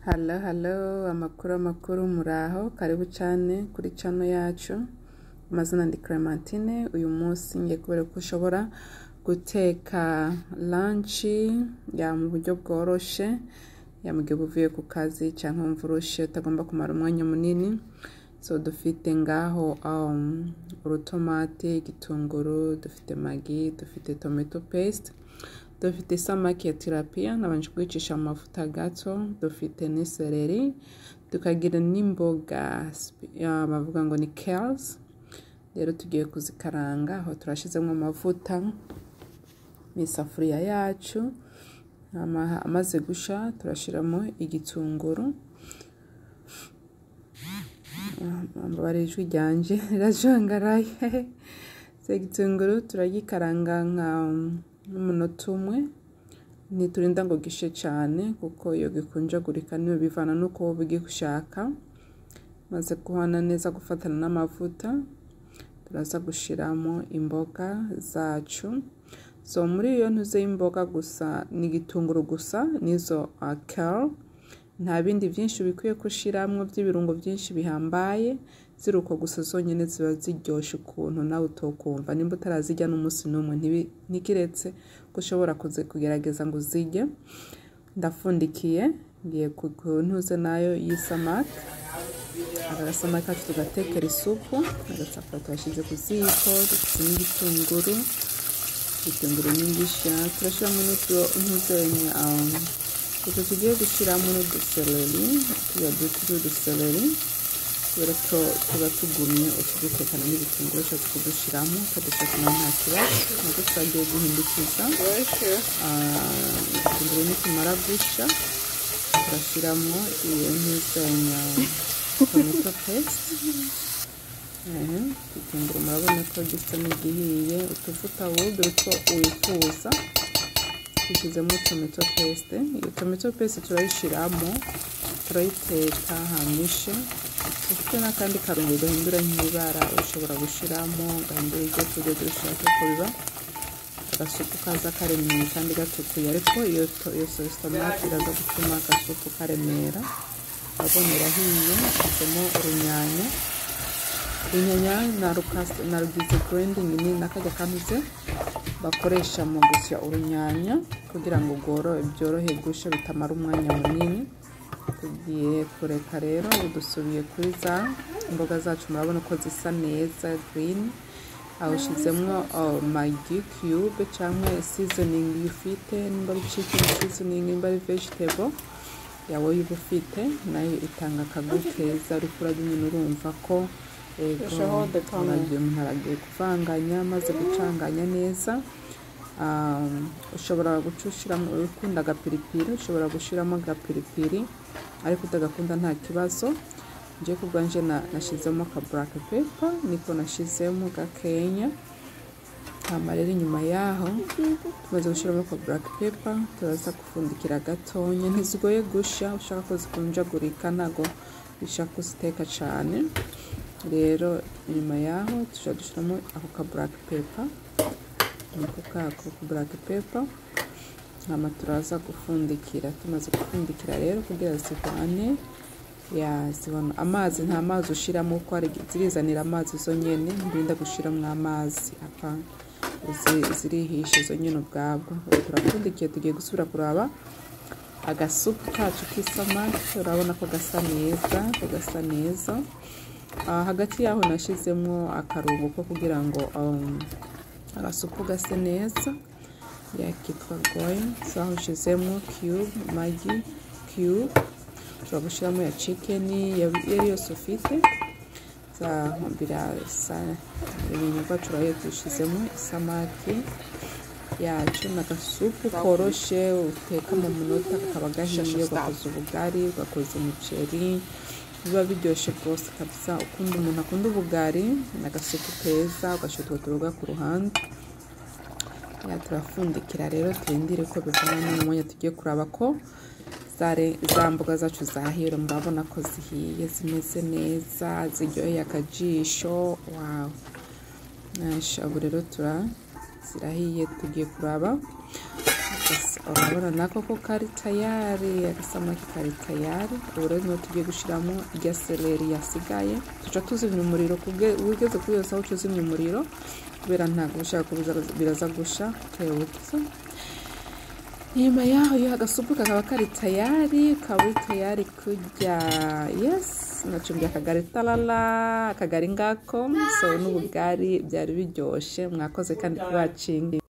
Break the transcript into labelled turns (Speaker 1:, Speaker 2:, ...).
Speaker 1: Hello, hello, amakuru amakuru muraho karibu cyane kuri cano yacu amazina ni Clementine uyu munsi ngiye kubereka ko ushobora guteka lunch ya mu buryo bworoshye ya mu gihe uba uvuye ku kazi cyangwa wumva urushye utagomba kumara umwanya munini so dufite ngaho um, urutomati igitunguru dufite magi dufite tomato paste dufite isamaki ya tirapiya nabanje kuyicisha mu mavuta gato dufite n'isereri tukagira n'imboga sp- ah, bavuga ngo ni kales rero tugiye kuzikaranga aho turashyizemo amavuta mu isafuriya yacu Ama- amaze gushya turashyiramo igitunguru mbabare ijwi ryanjye rirajangaraye so igitunguru turagikaranga nka umunota umwe ntiturinda ngo gishe cyane kuko iyo gikunjagurika niyo bivana n'uko wowe ugishaka maze guhana neza gufatana n'amavuta turaza gushyiramo imboga zacu so muri iyo ntuze y'imboga gusa ni igitunguru gusa n'izo kale nta bindi byinshi bikwiye gushyiramo by'ibirungo byinshi bihambaye ziri uko gusa zonyine ziba ziryoshye ukuntu nawe utokumva nimba utarazijya n'umunsi n'umwe ntibi- ntikiretse ko ushobora kuze kugerageza ngo uzijye ndapfundikiye ngiye ku ku ntuze nayo y'isamake agasamake kacu tugatekera isupu agasafuriya tuhashyize ku ziko dufite n'igitunguru igitunguru n'ingishya turashyiramo n'utuzenya utu tugiye gushyiramo n'udusereri tuba dutuje udusereri kubera ko tuba tugumye utudutekana n'ibitunguru cyo tukudushyiramo tukadutekana nta kibazo nabwo twagiye guhindukiza Ah, igitunguru nitumara gushya turashyiramo iyo n'izenya tomato paste Ehe, igitunguru murabona ko gisa n'igihiye utuvuta wumve utwo wifuza dushyizemo tomato paste iyo tomato paste turayishyiramo turayiteka hamishe ufite n'akandi karungo gahindura nk'ibara ushobora gushyiramo gahindura ibyo kurya ibyo ushaka ko biba agasupu kaza karemera kandi gatukuye ariko iyo to- iyo sositomate iraza gutuma agasupu karemera urabona irahiye ishyizemo urunyanya inyanya narukase narugize grinding ni nakajya kanoze bakoresha mu gusya urunyanya kugira ngo rworohe byorohe gushya bitamara umwanya munini tugiye kureka rero ubu dusubiye kuri za imboga zacu murabona ko zisa neza green awushyizemo magi cube cyangwa seasoning ufite nimba ari chicken seasoning nimba ari vegetable yawe uba ufite nayo itanga akagu keza ariko urajya nyine urumva ko yego uragiye umuntu aragiye kuvanganya maze gucanganya neza Um, ushobora guca ushyiramo ukunda agapiripiri ushobora gushyiramo agapiripiri ariko utagakunda nta kibazo njye ku bwanjye na- nashyizemo ka black pepper niko nashyizemo gakenya hama rero inyuma yaho tumaze gushyiramo ka black pepper turaza gupfundikira gatonya ntizigoye gushya ushaka ko zikunjagurika ntago bishaka kuziteka cyane rero inyuma yaho dushobora gushyiramo ako ka black pepper niko kako ka black pepper hama turaza gupfundikira tumaze gupfundikira rero kugira zivane ya zibona amazi nta mazi ushyiramo kuko hari zirizanira amazi zonyine ntirinda gushyiramo amazi apfa zirihishe zonyine ubwabwo ubu turapfundikiye tugiye gusubira kuraba agasupu kacu k'isamake urabona ko gasa neza ko gasa neza Ah, hagati yaho nashyizemo akarongo ko kugira ngo um, agasupu gase neza yakitwa goyin zaho ushyizemo cube magi cube ushobora gushyiramo ya cikeni iyo yose ufite za mbira sa ibintu bwacu rero dushyizemo isamaki yacu ni agasupu koroshye uteka mu munota kakaba gahiye ugakoza ubugari ugakoza umuceri biba biryoshye rwose kabisa ukunda umuntu akunda ubugari ni agasupu keza ugashyira utwo turoga ku ruhande ya turapfundikira rero turindire ko bivana n'umwanya tugiye kuraba ko zare- za mboga zacu zahera murabona ko zihiye zimeze neza ziryoheye akajisho wawu nasha ubu rero tura zirahiye tugiye kuraba gusa urabona nako ko kari tayari agasamaki kari tayari ubu rero niho tugiye gushyiramo irya seleri yasigaye tuca tuzimya umuriro wigeze kuri iyo saha uca uzimya umuriro kubera ntabwo ushaka ko biraza gusha utewutse inyuma yaho agasupu kakaba kari tayari ukaba uri tayari kurya yesi nacumbye akagari tarara akagari ngako so n'ubugari byari biryoshye mwakoze kandi kubacinga